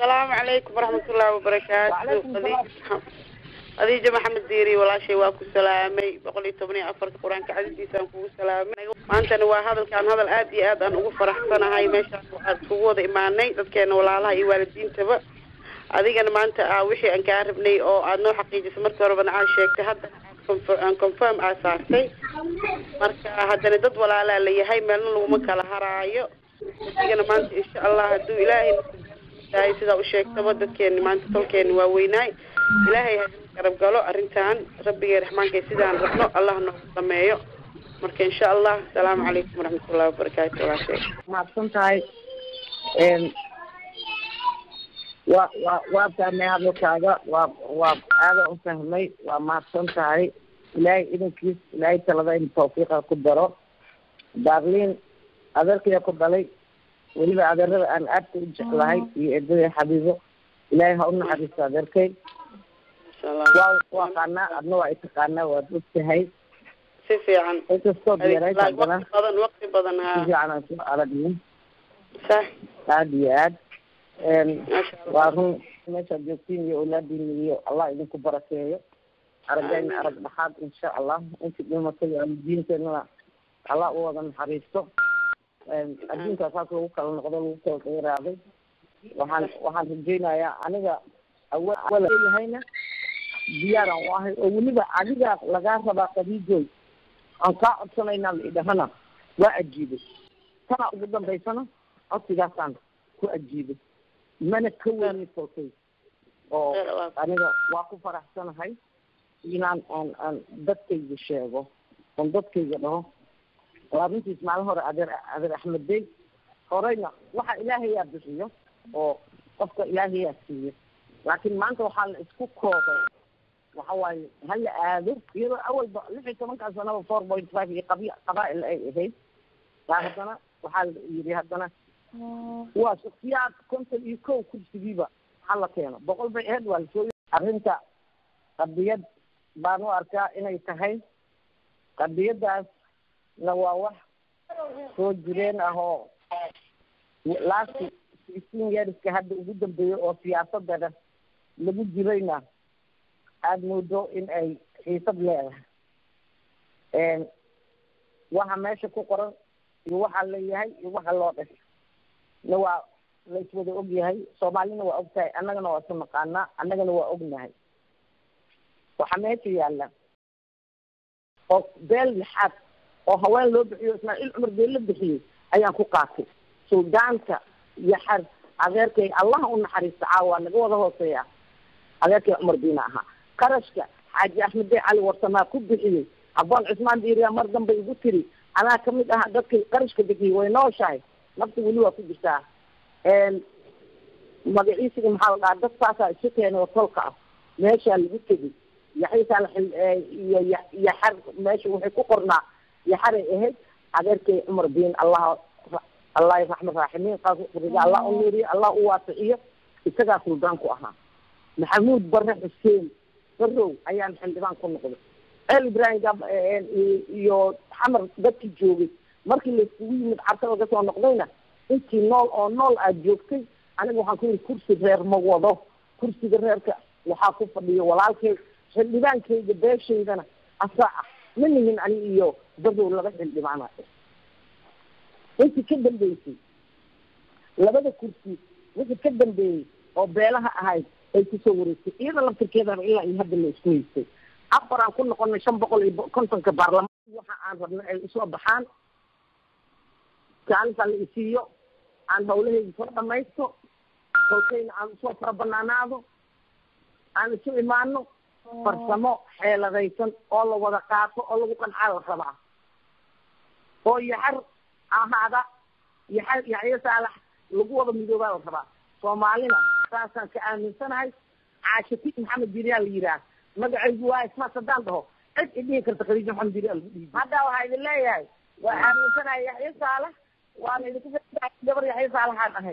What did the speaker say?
asalaamu calaykum waraxmatullaahi wabarakaatu Waalaikum salaam. khadiijo maxamed diiri walaashay waa ku salaamay boqol iyo toban iyo afarta qur-aanka cadidiisaan kugu salaamay maantana waa hadalkaan hadal aad iyo aad aan ugu faraxsanahay meeshaan waxaan iskugu wada imaanay dadkeena walaalaha iyo waalidiintaba adigana maanta ah wixii aan kaa rabnay oo aad noo xaqiijisay markii horeba aa sheegtay haddana confir- aan confirm aa saartay marka haddana dad walaalaa la yahay meelna laguma kala haraayo adigana maanta insha allah hadduu ilaahay tahay sidaa u sheegtaba dadkeeni maanta tolkeeni waa weynaay ilaahay ha garab galo arrintan rabbigay raxmaankay sidaan rabno allah noogu dhameeyo marka insha allah asalaamu calaykum waraxmatullahi wabarakaatu walaashay mahadsan tahay waa waa waa fahmay hadalkaaga waa waa aada u fahmay waa mahadsan tahay ilaahay idankiis ilaahay talada in tawfiiqa ku daro darlin adeerkaya ku dhalay weliba adeerada aan aadka u jeclahay iyo eedada xabiibo ilaahay ha u naxariisto adeerkay insha allah waa waa qaanaa adna waa itaqaanaa waad ogtahay si fiican inkastoo beeray waqti haddana badan waqti badan si ha fiican aan soo aragnin sax aada iyo aad maasha allah waa run meeshaad joogtiin iyo awlaadiina iyo allah idinku barakeeyo aragayna arag dhaxaad insha allah intii dhimatay diinteenana allah u wada naxariisto adduunka saas lagu kala noqdo lagu kala dheeraaday waxaan waxaan rajaynayaa aniga awa awaleyahayna diyaaraan u ahay oo weliba adiga lagaa rabaa qadiijoy aan kaa codsanaynaa la idhahana waa ajiibay tana ugu dambaysana codsigaasaan ku ajiibay mana ka weyni tolkay oo aniga waa ku faraxsanahay inaan aan aan dadkayga sheego oon dadkayga dhaho waa runtiis maalin hore adeer adeer axmed bey horeyna waxa ilaahayaa bixiyo oo qofka ilaahayaa siiyo laakiin maanta waxaa la isku koobay waxa waaye hala aado iyadoo awalba lix iyo tobankaa sanaba four point five iyo qabi qabaa-il ay ahayd baa haddana waxaa la yidhi haddana waa shaksiyaad konton iyo kow kursigiiba hala keeno boqol bay ahayd waa lasoo arrinta qadiyad baan u arkaa inay tahay qadiyadaas na waa wax soo jireen ah oo last sixteen yearska hadda ugu dambeeyey oo siyaasadana lagu jirayna aada moodo in ay xiisad leedahay waxa meesha ku qoran iyo waxaa leeyahay iyo waxa loo dhashay na waa laiswada ogyahay soomaalina waa ogtahay annagana waa isu naqaanaa annagana waa ognahay waxaa meesha yaalla oo beel lixaad oo haween loo bixiyo ismaaciil cumar beel la bixiyey ayaan ku qaatay suldaanka iyo xar adeerkay allaha u naxariista caawa naga wada hooseeya adeerkay cumar biina ahaa qarashka xaaji axmed bey cali warsamaa ku bixiyey aboon cismaan diiriya mar dambe igu tiri anaa kamid aha dadkay qarashka bixiyey way nooshahay nafta weli waa ku jirtaa magaciisiga maxaa la dhahaa dad saasaa isu keenay oo tolka ah meeshaa lagu tegay yaxiisaa iyo yaxar meesha waxay ku qornaa yaxaray ahayd adeerkay cumar biin allah allah raxma raaximiin qaasriga allah u nuuriyo allah u waasiciyo isagaa suldaan ku ahaa maxamuud bare xuseen barow ayaan xildhibaan ku noqday ceel ibraahim gab iyo xamar dadkii joogay markii laiskugu yimid carka laga soo noqdayna intii nool oo nool aad joogtay aniga waxaan ku yidhi kursi reer ma wado kursiga reerka waxaa ku fadhiyo walaalkay xildhibaankayga beeshaydana asaa ah ma nihin ani iyo badow laba xildhibaana intii ka dambeysay labada kursi wixii ka dambeeyey oo beelaha ahayd ay kusoo wareegtay iyada laftirkeedaba ilaa iyo hadda la isku haystay afar aan ku noqonay shan boqol iyo kontonka baarlamaan waxa aan rabnay ay usoo baxaan kaalinta la isiiyo aan hawlahayda soo dhamaysto kolkayna aan usoo fara banaanaado aan isu imaano farsamo xeeladaysan oo la wada qaato oo lagu qancaa la rabaa oo yaxar ahaada yaxar yaxyo saalax lagu wada midoobaa la rabaa soomaalina saasaan ka aaminsanahay caashati maxamed biriyaa la yidhaah magacaygu waa ismaas haddaan dhaho cid idhihi karta khadiija maxamed biriyaa lagu dhiibi hadda waxaa idin leeyahay waa aaminsanahay yaxyo saalax waana idinku gabar yaxyo saalaxaan ahay